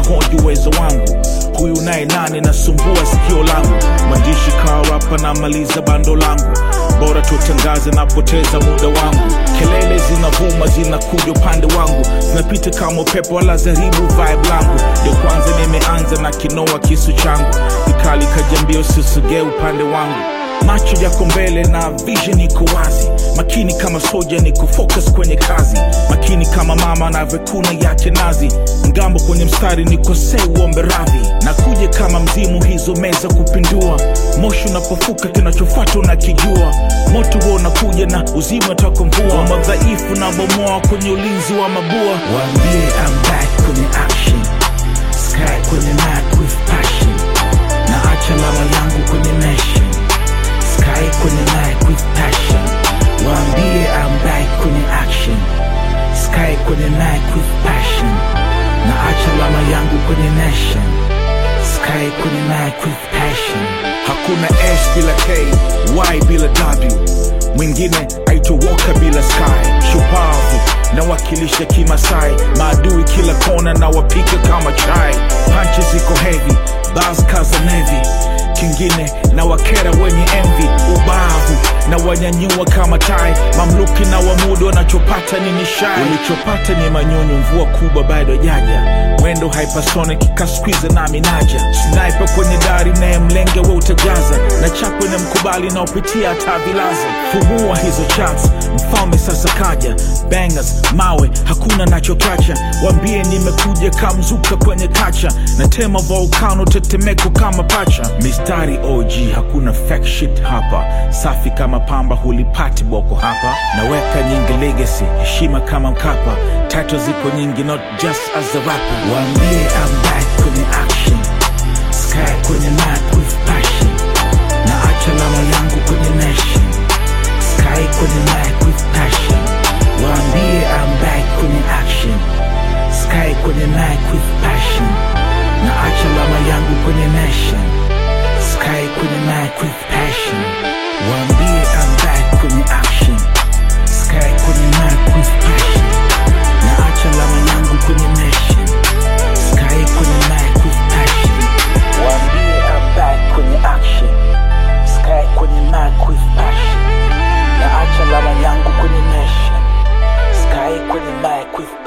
wanahoji uwezo wangu huyu naye nani nasumbua sikio langu mwandishi kawarapa namaliza bando langu bora tutangaze napoteza muda wangu kelele zinavuma zinakuja upande wangu zinapita kama upepo wala zaribu vibe langu ndio kwanza nimeanza na kinoa kisu changu ikali kajambia usisogee upande wangu macho yako mbele na vision iko wazi makini kama soja niko focus kwenye kazi makini kama mama anavyokuna yake nazi ngambo kwenye mstari nikosee uombe radhi na kuja kama mzimu hizo meza kupindua moshi unapofuka kinachofuata unakijua moto huo unakuja na uzima utaka mvua wa madhaifu na bomoa kwenye ulinzi wa mabua waambie I'm back kwenye action sky kwenye night with passion na acha lama yangu kwenye nation sky kwenye night with passion waambie I'm back kwenye action sky kwenye night with passion na acha lama yangu kwenye nation sky kwenye night with passion hakuna s bila k y bila w mwingine aitowoka bila sky shupavu nawakilisha kimasai maadui kila kona na wapika kama chai panchi ziko hevi baskaza nevi kingine na wakera wenye envi ubavu na wanyanyua kama tai mamluki na wamudu wanachopata ni nishai ulichopata ni manyunyu mvua kubwa bado jaja mwendo hypersonic kaskwiza nami naja sniper kwenye dari naye mlenge we utajaza na chakwe na mkubali naopitia hata vilaza fumua hizo charts mfalme sasa kaja bangers mawe hakuna nachokacha wambie nimekuja kamzuka kwenye kacha na tema volcano tetemeko kama pacha mistari og hakuna fake shit hapa safi kama pamba hulipati boko hapa naweka nyingi legacy heshima kama mkapa title ziko nyingi not just as a rapper waambie I'm back kwenye action sky kwenye night with passion na acha lama yangu kwenye nation sky kwenye night with passion waambie I'm back kwenye action sky kwenye night with passion na acha lama yangu kwenye nation sky kwenye night with passion waambie I'm back kwenye action sky kwenye night with passion na acha lama yangu kwenye nation sky kwenye night with passion waambie I'm back kwenye action sky kwenye night with passion na acha lama yangu kwenye nation sky kwenye night with